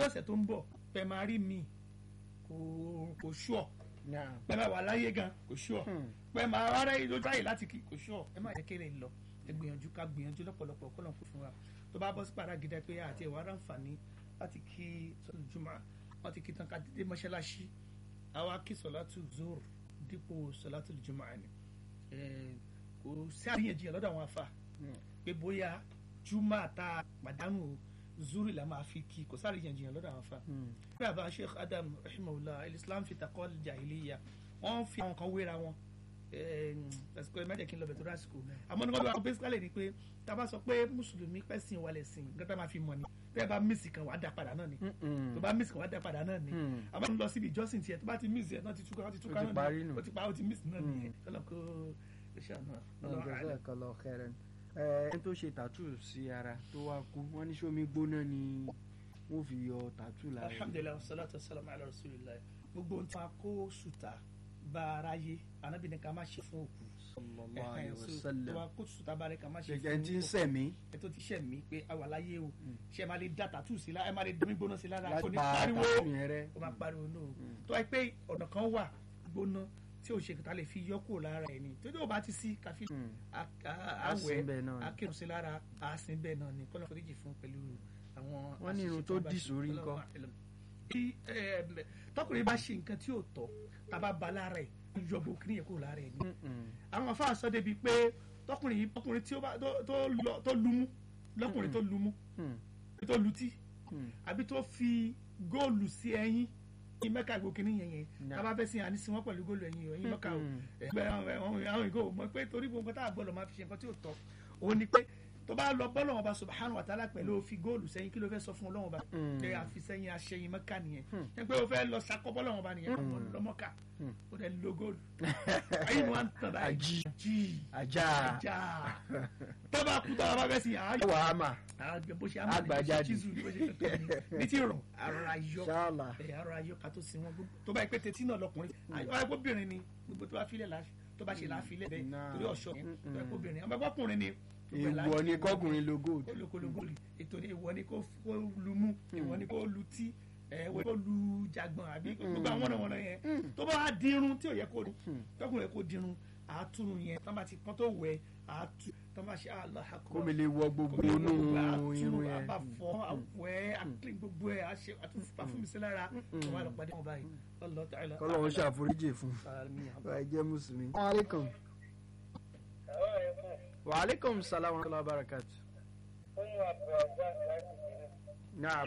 ọ̀sẹ̀ tó ń bọ̀ pẹ̀ máa rí mi kò kò ṣùọ̀ pẹ̀ máa wà láyé gan kò ṣùọ̀ pẹ̀ máa rárá yìí lójú àyè láti kí kò ṣùọ̀ ẹ má jẹ́ kéré lọ ẹ gbìyànjú ká gbìyànjú lọ́pọ̀lọpọ̀ kọ́ lọ́n kó fún wa tó bá bọ́ sí padà gidi pé àti ẹ̀wà ráǹfààní láti kí sọ́dún jùmọ̀ wọ́n ti kí tán ká dédé mọ́ṣáláṣí àwa kí sọ̀látù zoro dípò sọ̀látù jùmọ̀ àní kò sí àríyànjiyàn lọ́dọ̀ àwọn afa pé bóyá jùmọ̀ àta pàdánù zuri la máa fi kí kò sáré àríyànjiyàn lọ́dọ̀ àwọn afa. bí àbá sheikh adam rahimahullah islam fi takọ́ jahiliya wọ́n fi àwọn kan wéra wọn lásìkò ẹ mẹ́jẹ̀ kí n lọ bẹ̀ tó lásìkò àmọ́ nígbà tó wà basically ni pé tá a bá sọ pé mùsùlùmí pẹ́sìn wà lẹ́sìn nǹkan tá a máa fi mọ̀ ni tẹ́ ẹ bá mísì kan wàá dá padà náà ni tó bá mísì kan wàá dá padà náà ni àmọ́ ń lọ síbi ìjọsìn tiẹ̀ tó bá ti mísì ẹ̀ náà ti túká ó ti túká náà ni ó ti pa ó ti mísì náà ni kọ́lọ́ kó iṣẹ́ náà ọ̀gbẹ́sẹ̀ kọlọ kẹrin ẹni tó ṣe tàtú sí ara tó wá kú wọ́n ní sómi gbóná ni wọ́n fi yọ tàtú lára. alhamdulilayi salatu wasalam ala rasulillah gbogbo ohun tí wọn kó sùtà bá ara yé anabi ní ká má ṣe fún òkú sallallahu alaihi wasallam tó wá kó sùtà bá rẹ ká má ṣe fún gẹ́gẹ́ tí ń sẹ̀mí. ẹ tó ti ṣẹ̀ mí pé a wà láyé o ṣe máa lè dá tàtú sí lára ẹ máa lè domi gbóná sí lára láti kò ní pa pariwo tàtú yẹn rẹ. ó máa pariwo náà tó wáyé pé ọ̀nà kan wà gbóná tí o ṣe kìtà lè fi yọ kúrò lára ẹ ni tó dé o bá ti sí káfí àwẹ̀ Àsìn bẹ́ẹ̀ náà ni. akérò sí lára àsìn bẹ́ẹ̀ náà ni kọ́lọ́ foríjì fún pẹ̀lú àwọn. Wọ́n ní irun àṣìṣe tó bá dì ṣe. sórí Ọlọ́run ńkọ́? àìlọ́. Tí, eh, tọkùnrin bá ṣe nǹkan tí ò tọ́ tá a bá ba lára ẹ̀ yọ gbogbo kí nìyẹn kúrò lára ẹ̀ ni àwọn afáà sọ débi pé tọkùnrin yìí tọkùnrin tí ó bá tó- tó lọ- tó lumú lọkùnrin tó lumú tó lutí àbí tó fi góòlù sí ẹyin ní mẹ́ka gbogbo kìíní yẹn yẹn Nah. tábà fẹ́ sí àní sí wọn pẹ̀lú góòlù ẹyin ẹyin mẹ́ka o ẹgbẹ́ àwọn àwọn- àwọn ìgò mọ̀ pé torí gbogbo nǹkan tá a gbọ́dọ̀ máa fi ṣe nǹkan tí ò tọ́ òun ni pé tó bá lọ bọ́lọ̀ wọn bá subhanahu wa ta'ala pẹ̀lú òfin góòlù sẹ́yìn kí ló fẹ́ sọ fún ọlọ́wọ́n bá pé àfi sẹ́yìn aṣẹ́yìn mẹ́ka nìyẹn ẹ pé o fẹ́ lọ sakọ bọ́lọ̀ wọn bá nìyẹn ọmọ lọ́mọ́ka ó dẹ̀ lo góòlù ayé ni wọ́n ń tàn báyìí Ají. jí ajá ajá tọ́ba kú tọ́ba bá fẹ́ sìn àá wà á mà àgbẹ̀ bó ṣe á Àgbà máa ní jáde. chizu ní bó ṣe kankan ní ní tí rọ̀ ara yọ ṣáàlà ẹ̀ ara yọ ká tó sin wọn gbogbo tó bá yẹ pé tètè náà lọkùnrin àwọn ẹgbọ́bìnrin ni gbogbo tó bá filẹ̀ láfi tó bá ṣe láfilẹ̀ bẹ́ẹ̀ Nah. torí ọ̀ṣọ́ yẹn tó yẹ kóbìnrin àwọn ẹgbọ́kùnrin ni gbogbo ẹ̀ èèwọ̀ láfi- ni kọ́kùnrin lo gold. olókologoli ètò ni ìwọ ni kó kó lu mú ìwọ ni kó lu tí ẹ ìwọ ni kó lu jagbọn àbí gbogbo àwọn ọ̀nà wọ̀nà yẹn tó bá dirun tí ò yẹ kó tọkùnrin kó dirun àtúrun yẹn tó bá ti pọ́n tó wẹ̀ àtú tó bá ṣe Allahu Akbar kó mi lè wọ gbogbo inú irun yẹn. àbàfọ àwẹ̀ àkílìn gbogbo ẹ̀ àṣẹ àtúnfà fún mi sí lára wọn àlọ́ pàdé wọn báyìí Allah ta'ala. kọ́lọ́hún ṣàforíjì fún Àmín. wa ẹ jẹ́ mùsùlùmí. waaleykum. waaleykum salaam wa rahmatulah barakat. naam.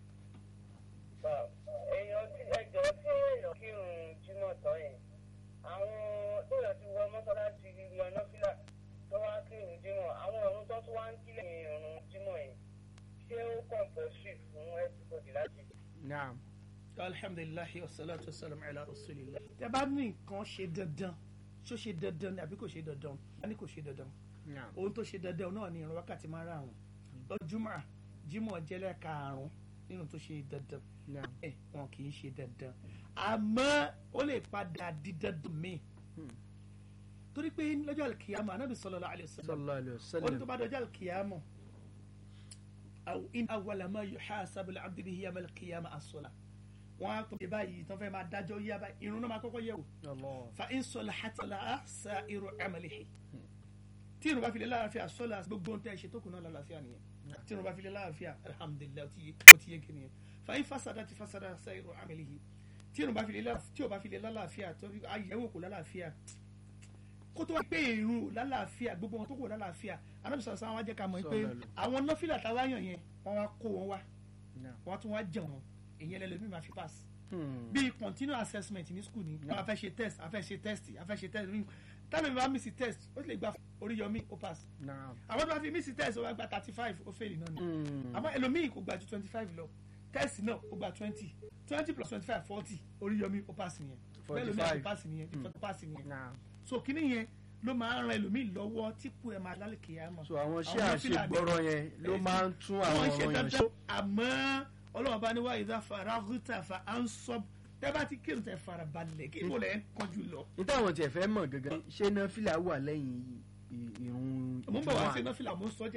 èèyàn tí ẹjọ́ tí èèyàn kírun jímọ̀ tán yẹn àwọn tóyàn ti wọ mọ́sálásí yan nọ́fìlà tó wá kírun jímọ̀ àwọn ọ̀run tó tún wá ń kí lẹ́yìn ọ̀run jímọ̀ yẹn ṣé ó kọ̀ǹpọ̀sì fún everybody láti naam. alhamdulilayi wasalaatu wasalaam ala rasulillah. tẹ bá ní nǹkan ṣe dandan ṣó ṣe dandan ni àbí kò ṣe dandan a ní kò ṣe dandan naam. ohun tó ṣe dandan náà ni ìrun wákàtí márùn-ún lọ́júmọ́ jímọ̀ jẹ́lẹ̀ karùn-ún nínú tó ṣe dandan naam. ẹ wọn kì í ṣe dandan àmọ́ ó lè padà di dandan míì torí pé lọ́jọ́ àlùkìyàmọ̀ anábì sallallahu alaihi wasallam sallallahu alayhi wa ó ní sallam. tó bá dọjọ́ àlùkìyàmọ̀ aw in awwala ma yuhasabu al-abdu bihi yawm al-qiyamah as-salah wọn á tó ṣe báyìí tó fẹ́ máa dájọ́ yá báyìí irun náà máa kọ́kọ́ yẹ̀ wò Allah. fa in salahat salaha sa'iru amalihi tí irun bá fi lè láàfíà sọ́la gbogbo ohun tẹ́ ẹ ṣe tó kù náà lálàáfíà nìyẹn tí irun bá fi lè láàfíà alhamdulilayi ó ti yé ó ti yé kí nìyẹn fa in fasada ti fasada sa'iru amalihi tí irun bá fi lè lá- tí ò bá fi lè lálàáfíà tó fi ayẹ̀wò kò lálàáfíà kó tó wá pé irun lálàáfíà gbogbo wọn tó kù lálàáfíà anábì sọ̀rọ̀ sáwọn wá jẹ́ ká mọ̀ pé Sallallahu. àwọn nọ́fìlà táwa yàn yẹn wọ́n wá kó wọn wá naam. wọ́n tún wá jẹun ìyẹn lẹ́lẹ́mí máa fi pass Hmm. bíi continual assessment ní school ni a fẹ́ ṣe test a fẹ́ ṣe test a fẹ́ ṣe test tẹ́lẹ̀ mi bá miss test ó sì lè gba oríyọmí ó pass naam. àwọn tó bá fi miss test ó bá gba thirty five ó fail náà ni Hmm. àmọ́ ẹlòmíì kò gba ju twenty five lọ test náà ó gba twenty twenty plus twenty five forty oríyọmí ó pass nìyẹn bẹ́ẹ̀ lómi àti 45. pass nìyẹn ìfọ̀tò pass nìyẹn naam. so kíní yẹn ló máa ń ran ẹlòmíì lọ́wọ́ tí kú ẹ̀ máa lálẹ́ kìí mọ̀ so àwọn ṣé Àwọn fìlà àṣegbọ́rọ̀ yẹn ló máa ń tún àwọn wọ́n ṣe ọ̀rọ̀ yẹn ṣe. dandan àmọ́ ọlọ́run bá ní wá ìdá faraguta fa ansọ́b tẹ́ bá ti kírun tẹ́ fara balẹ̀ kí mo lẹ̀ ń kánjú lọ. níta àwọn tiẹ̀ fẹ́ mọ̀ gangan ṣé náà fìlà wà lẹ́yìn ì- ìrun mo ń bọ̀ wá Jímọ̀? sí iná fìlà mo ń sọ